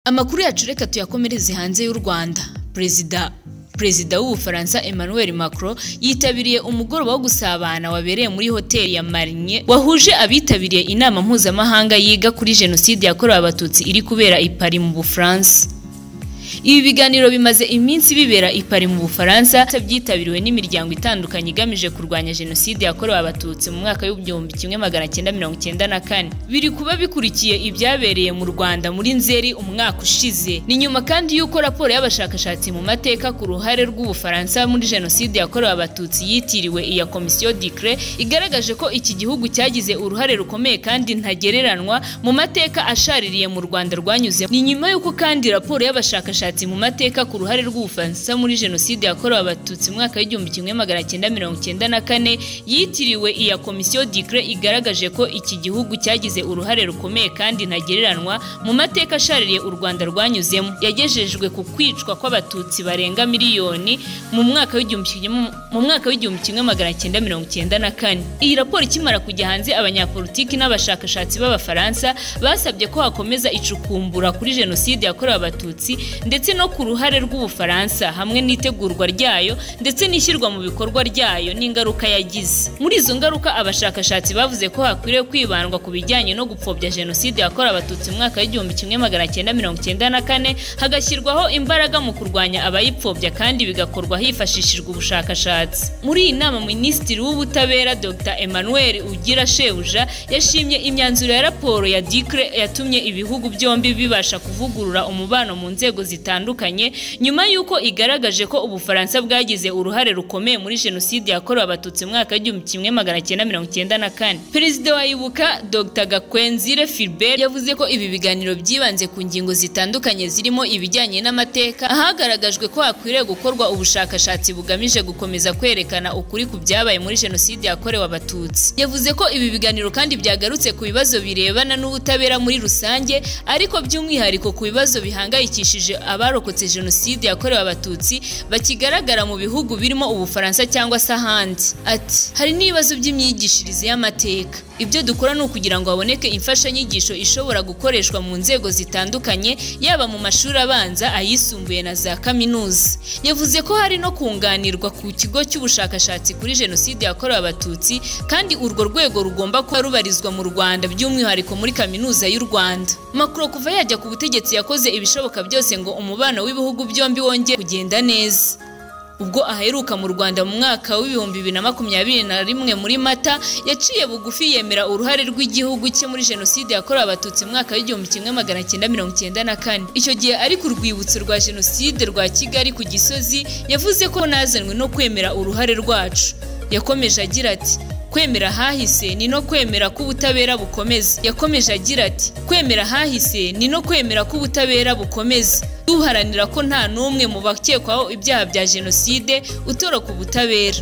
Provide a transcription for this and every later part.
amakuru yacu reka tuyakomereze hanze y'u rwanda perezida perezida w'ubufaransa emmanuel macron yitabiriye umugoroba wo gusabana wabereye muri hoteli ya marine wahuje abitabiriye inama mpuzamahanga yiga kuri jenoside yakorewe abatutsi iri kubera i Paris mu bufaransa ibi biganiro bimaze iminsi bibera i Paris mu bufaransa byitabiriwe n'imiryango itandukanye igamije kurwanya jenoside yakorewe abatutsi mu mwaka w'igihumbi kimwe magana cyenda mirongo cyenda na kane biri kuba bikurikiye ibyabereye mu rwanda muri nzeri umwaka ushize ni nyuma kandi y'uko raporo y'abashakashatsi mu mateka ku ruhare rw'ubufaransa muri jenoside yakorewe abatutsi yitiriwe iya komisiyo dikre igaragaje ko iki gihugu cyagize uruhare rukomeye kandi ntagereranwa mu mateka ashaririye mu rwanda rwanyuze ni nyuma y'uko kandi raporo y'abashakashatsi ubushakashatsi mu mateka ku ruhare rw'ubufaransa muri jenoside yakorewe abatutsi mu mwaka w'igihumbi kimwe magana cyenda mirongo cyenda na kane yitiriwe iya komisiyo dikre igaragaje ko iki gihugu cyagize uruhare rukomeye kandi ntagereranwa mu mateka ashaririye u rwanda rwanyuzemo yagejejwe ku kwicwa kw'abatutsi barenga miliyoni mu mwaka w'igihumbi kimwe- mu mwaka w'igihumbi kimwe magana cyenda mirongo cyenda na kane iyi raporo ikimara kujya hanze abanyapolitiki n'abashakashatsi b'abafaransa basabye ko hakomeza icukumbura kuri jenoside yakorewe abatutsi ndetse no ku ruhare rw'ubufaransa hamwe n'itegurwa ryayo ndetse n'ishyirwa mu bikorwa ryayo n'ingaruka yagize muri izo ngaruka abashakashatsi bavuze ko hakwiriye kwibandwa ku bijyanye no gupfobya jenoside yakorewe abatutsi mu mwaka w'igihumbi kimwe magana cyenda mirongo cyenda na kane hagashyirwaho imbaraga mu kurwanya abayipfobya kandi bigakorwa hifashishijwe ubushakashatsi muri iyi nama minisitiri w'ubutabera dr emmanuel ugira shebuja yashimye imyanzuro ya raporo ya dikre yatumye ibihugu byombi bibasha kuvugurura umubano mu nzego zitandukanye nyuma y'uko igaragaje ko ubufaransa bwagize uruhare rukomeye muri jenoside yakorewe abatutsi mu mwaka w'igihumbi kimwe magana cyenda mirongo cyenda na kane perezida wa ibuka dr gakwenzire filbert yavuze ko ibi biganiro byibanze ku ngingo zitandukanye zirimo ibijyanye n'amateka ahagaragajwe ko hakwiriye gukorwa ubushakashatsi bugamije gukomeza kwerekana ukuri ku byabaye muri jenoside yakorewe abatutsi yavuze ko ibi biganiro kandi byagarutse ku bibazo birebana n'ubutabera muri rusange ariko by'umwihariko ku bibazo bihangayikishije abarokotse jenoside yakorewe abatutsi bakigaragara mu bihugu birimo ubufaransa cyangwa se ahandi ati hari n'ibibazo by'imyigishirize y'amateka ibyo dukora ni ukugira ngo haboneke imfashanyigisho ishobora gukoreshwa mu nzego zitandukanye yaba mu mashuri abanza ayisumbuye na za kaminuza yavuze ko hari no kunganirwa ku kigo cy'ubushakashatsi kuri jenoside yakorewe abatutsi kandi urwo rwego rugomba kuba rubarizwa mu rwanda by'umwihariko muri kaminuza y'u rwanda makuro kuva yajya ku butegetsi yakoze ibishoboka byose ngo umubano w'ibihugu byombi wongere kugenda neza ubwo aheruka mu rwanda mu mwaka w'ibihumbi bibiri na makumyabiri na rimwe muri mata yaciye bugufi yemera uruhare rw'igihugu cye muri jenoside yakorewe abatutsi mu mwaka w'igihumbi kimwe magana cyenda mirongo cyenda na kane icyo gihe ari ku rwibutso rwa jenoside rwa kigali ku gisozi yavuze ko nazanywe no kwemera uruhare rwacu yakomeje agira ati kwemera ahahise ni no kwemera ko ubutabera bukomeza yakomeje agira ati kwemera ahahise ni no kwemera ko ubutabera bukomeza duharanira ko nta n'umwe mu bakekwaho ibyaha bya jenoside utoroka ubutabera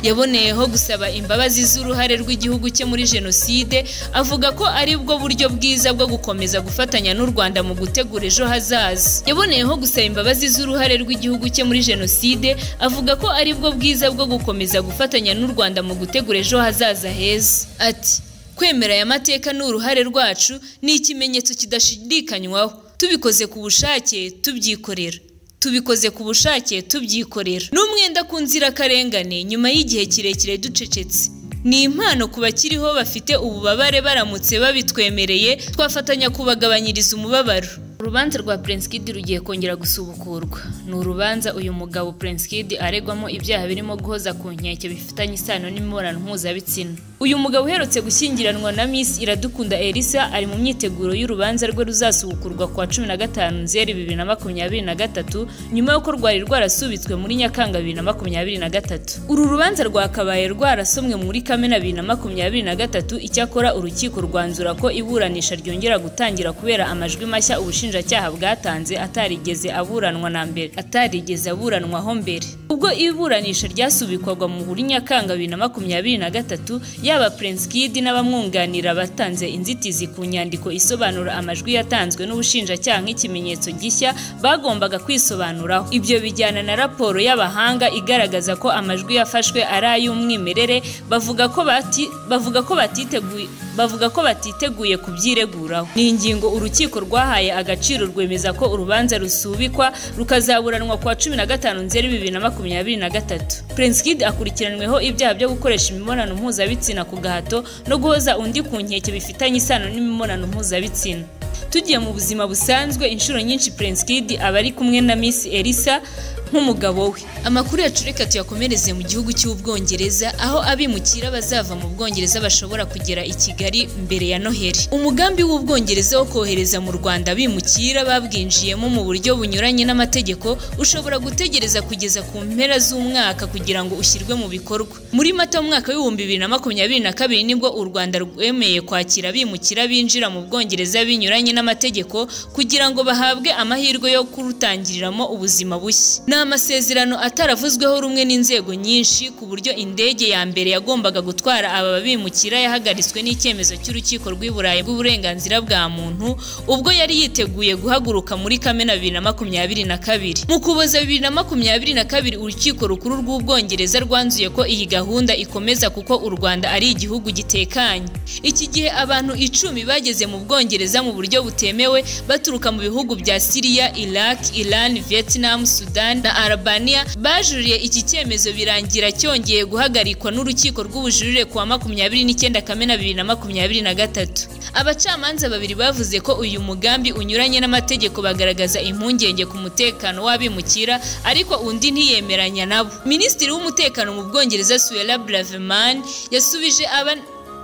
yaboneyeho gusaba imbabazi z'uruhare rw'igihugu cye muri jenoside avuga ko ari bwo buryo bwiza bwo gukomeza gufatanya n'u rwanda mu gutegura ejo hazaza yaboneyeho gusaba imbabazi z'uruhare rw'igihugu cye muri jenoside avuga ko ari bwo bwiza bwo gukomeza gufatanya n'u rwanda mu gutegura ejo hazaza heza ati kwemera aya mateka ni uruhare rwacu ni ikimenyetso kidashidikanywaho tubikoze ku bushake tubyikorera tubikoze ku bushake tubyikorera ni umwenda ku nzirakarengane nyuma y'igihe kirekire ducecetse ni impano ku bakiriho bafite ububabare baramutse babitwemereye twafatanya kubagabanyiriza umubabaro urubanza rwa Prinskid rugiye kongera gusubukurwa ni urubanza uyu mugabo Prinskid aregwamo ibyaha birimo guhoza ku nkeke bifitanye isano n'imibonano mpuzabitsina uyu mugabo uherutse gushyingiranwa na Miss Iradukunda Elisa ari mu myiteguro y'urubanza rwe ruzasubukurwa ku wa cumi na gatanu nzeri bibiri na makumyabiri na gatatu nyuma y'uko rwari rwarasubitswe muri Nyakanga bibiri na makumyabiri na gatatu uru rubanza rwakabaye rwarasomwe muri Kamena bibiri na makumyabiri na gatatu icyakora urukiko rwanzura ko iburanisha ryongera gutangira kubera amajwi mashya ubushinjacyaha bwatanze atarigeze aburanwa na mbere atarigeze aburanwaho mbere ubwo iburanisha ryasubikwaga mu buri nyakanga bibiri na makumyabiri na gatatu yaba Prince Kid n'abamwunganira batanze inzitizi ku nyandiko isobanura amajwi yatanzwe n'ubushinjacyaha nk'ikimenyetso gishya bagombaga kwisobanuraho ibyo bijyana na raporo y'abahanga igaragaza ko amajwi yafashwe ari ay'umwimerere bavuga ko bati bavuga ko batiteguye bavuga ko batiteguye kubyireguraho ni ingingo urukiko rwahaye agaciro rwemeza ko urubanza rusubikwa rukazaburanwa kuwa cumi na gatanu nzeri bibiri na makumyabiri na gatatu prince kid akurikiranweho ibyaha byo gukoresha imibonano mpuzabitsina ku gahato no guhoza undi ku nkeke bifitanye isano n'imibonano mpuzabitsina tugiye mu buzima busanzwe inshuro nyinshi prince kid aba ari kumwe na miss elisa nk'umugabo we amakuru yacurika tuyakomereze mu gihugu cy'ubwongereza aho abimukira bazava mu bwongereza bashobora kugera i kigali mbere ya noheli umugambi w'ubwongereza wo kohereza mu rwanda abimukira babwinjiyemo mu buryo bunyuranye n'amategeko ushobora gutegereza kugeza ku mpera z'umwaka kugira ngo ushyirwe mu bikorwa muri mata mwaka w'ibihumbi bibiri na makumyabiri na kabiri nibwo u rwanda rwemeye kwakira abimukira binjira mu bwongereza binyuranye n'amategeko kugira ngo bahabwe amahirwe yo kurutangiriramo ubuzima bushya ni amasezerano ataravuzweho rumwe n'inzego nyinshi ku buryo indege ya mbere yagombaga gutwara aba bimukira yahagaritswe n'icyemezo cy'urukiko rw'i Burayi bw'uburenganzira bwa muntu ubwo yari yiteguye guhaguruka muri Kamena bibiri na makumyabiri na kabiri mu kuboza bibiri na makumyabiri na kabiri urukiko rukuru rw'ubwongereza rwanzuye ko iyi gahunda ikomeza kuko u Rwanda ari igihugu gitekanye iki gihe abantu icumi bageze mu bwongereza mu buryo butemewe baturuka mu bihugu bya Siriya Iraq Iran Vietnam Sudan na Albania bajuriye iki cyemezo birangira cyongeye guhagarikwa n'urukiko rw'ubujurire kuwa makumyabiri n'icyenda kamena bibiri na makumyabiri na gatatu abacamanza babiri bavuze ko uyu mugambi unyuranye n'amategeko bagaragaza impungenge ku mutekano w'abimukira ariko undi ntiyemeranya nabo minisitiri w'umutekano mu bwongereza suela braveman yasubije aba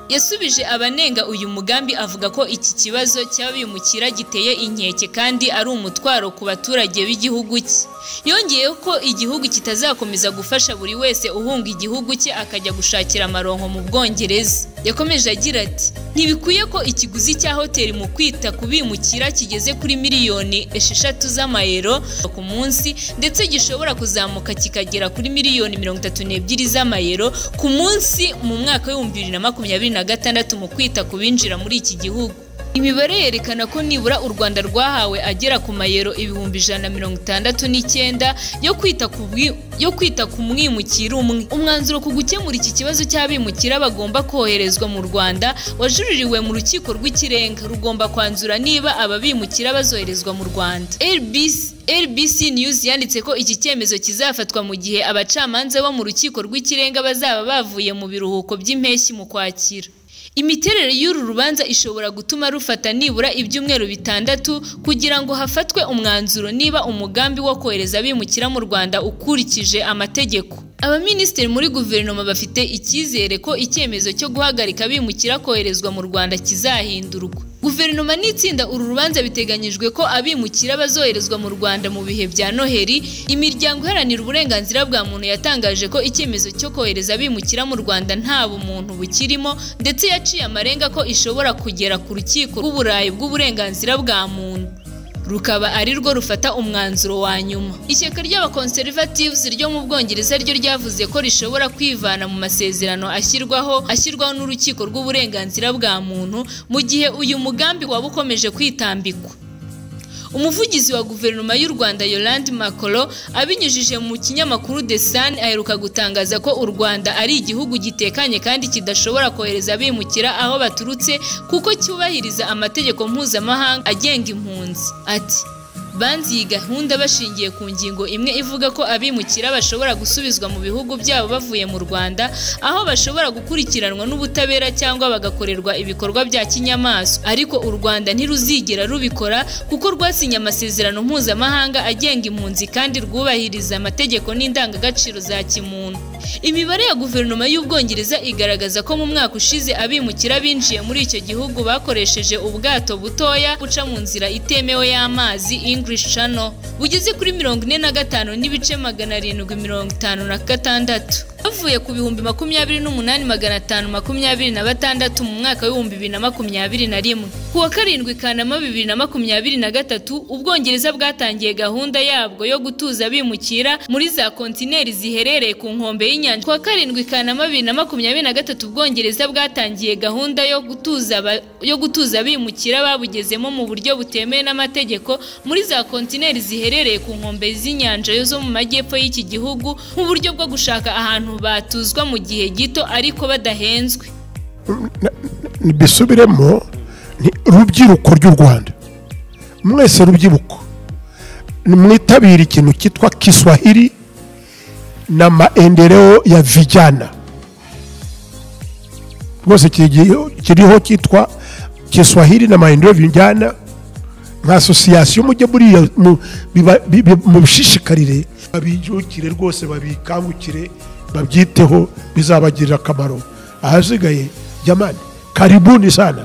yasubije abanenga uyu mugambi avuga ko iki kibazo cy'abimukira giteye inkeke kandi ari umutwaro ku baturage b'igihugu cye yongeyeho ko igihugu kitazakomeza gufasha buri wese uhunga igihugu cye akajya gushakira amaronko mu bwongereza yakomeje agira ati ntibikwiye ko ikiguzi cya hoteli mu kwita ku bimukira kigeze kuri miliyoni esheshatu z'amayero ku munsi ndetse gishobora kuzamuka kikagera kuri miliyoni mirongo itatu n'ebyiri z'amayero ku munsi mu mwaka w'ibihumbi bibiri na makumyabiri na gatandatu mu kwita ku binjira muri iki gihugu imibare yerekana ko nibura u rwanda rwahawe agera ku mayero ibihumbi ijana na mirongo itandatu n'icyenda yo kwita ku bwi- yo kwita ku mwimukira umwe umwanzuro ku gukemura iki kibazo cy'abimukira bagomba koherezwa mu rwanda wajuririwe mu rukiko rw'ikirenga rugomba kwanzura niba aba bimukira bazoherezwa mu rwanda RBC RBC News yanditse ko iki cyemezo kizafatwa mu gihe abacamanza bo mu rukiko rw'ikirenga bazaba bavuye mu biruhuko by'impeshyi mu kwakira imiterere y'uru rubanza ishobora gutuma rufata nibura ibyumweru bitandatu kugira ngo hafatwe umwanzuro niba umugambi wo kohereza abimukira mu rwanda ukurikije amategeko abaminisitiri muri guverinoma bafite icyizere ko icyemezo cyo guhagarika abimukira koherezwa mu rwanda kizahindurwa guverinoma n'itsinda uru rubanza biteganyijwe ko abimukira bazoherezwa mu rwanda mu bihe bya noheli imiryango iharanira uburenganzira bwa muntu yatangaje ko icyemezo cyo kohereza abimukira mu rwanda nta bumuntu bukirimo ndetse yaciye amarenga ko ishobora kugera ku rukiko rw'uburayi bw'uburenganzira bwa muntu rukaba ari rwo rufata umwanzuro wa nyuma ishyaka ry'abaconservatives ryo mu bwongereza ryo ryavuze ko rishobora kwivana mu masezerano ashyirwaho ashyirwaho n'urukiko rw'uburenganzira bwa muntu mu gihe uyu mugambi waba ukomeje kwitambikwa umuvugizi wa guverinoma y'u rwanda yolande makoro abinyujije mu kinyamakuru the sun aheruka gutangaza ko u rwanda ari igihugu gitekanye kandi kidashobora kohereza abimukira aho baturutse kuko cyubahiriza amategeko mpuzamahanga agenga impunzi ati banze iyi gahunda bashingiye ku ngingo imwe ivuga ko abimukira bashobora gusubizwa mu bihugu byabo bavuye mu rwanda aho bashobora gukurikiranwa n'ubutabera cyangwa bagakorerwa ibikorwa bya kinyamaswa ariko u rwanda ntiruzigera rubikora kuko rwasinye amasezerano mpuzamahanga agenga impunzi kandi rwubahiriza amategeko n'indangagaciro za kimuntu imibare ya guverinoma y'ubwongereza igaragaza ko mu mwaka ushize abimukira binjiye muri icyo gihugu bakoresheje ubwato butoya guca mu nzira itemewe y'amazi english channel bugeze kuri mirongo ine na gatanu n'ibice magana arindwi mirongo itanu na gatandatu bavuye ku bihumbi makumyabiri n'umunani magana atanu makumyabiri na batandatu mu mwaka w'ibihumbi bibiri na makumyabiri na rimwe ku wa karindwi kanama bibiri na makumyabiri na gatatu ubwongereza bwatangiye gahunda yabwo yo gutuza bimukira muri za kontineri ziherereye ku nkombe y'inyanja ku wa karindwi kanama bibiri na makumyabiri na gatatu ubwongereza bwatangiye gahunda yo gutuza aba- yo gutuza abimukira babugezemo mu buryo butemewe n'amategeko muri za kontineri ziherereye ku nkombe z'inyanja yo zo mu majyepfo y'iki gihugu nk'uburyo bwo gushaka ahantu batuzwa mu gihe gito ariko badahenzwe bisubiremo ni rubyiruko ry'u rwanda mwese rubyiruko mwitabire ikintu cyitwa kiswahili na maendeleo ya vijana rwose kigiho- kiriho cyitwa kiswahili na maendeleo vijana nka asosiyasiyo mujye buriya mu- biba- bi- bi- mubishishikarire babijukire rwose babikangukire babyiteho bizabagirira akamaro ahasigaye jamani karibuni sana